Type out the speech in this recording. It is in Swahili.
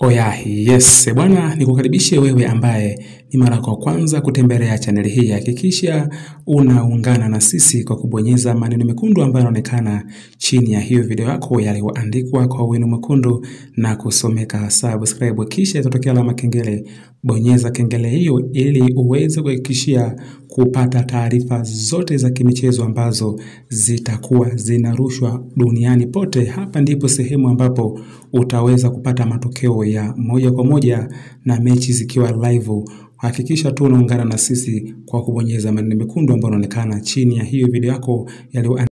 Oya, yes bwana, nikukaribishe wewe ambaye ni mara kwa kwanza kutembelea chaneli hii. Hakikisha unaungana na sisi kwa kubonyeza maneno mekundu ambayo yanaonekana chini ya hiyo video yako yaliyoandikwa kwa wino mwekundu na kusomeka subscribe, kisha itatokea alama kengele. Bonyeza kengele hiyo ili uweze kuhakikishia kupata taarifa zote za kimichezo ambazo zitakuwa zinarushwa duniani pote. Hapa ndipo sehemu ambapo utaweza kupata matokeo ya moja kwa moja na mechi zikiwa live. Hakikisha tu unaungana na sisi kwa kubonyeza maneno mekundu ambayo yanaonekana chini ya hiyo video yako yaliyo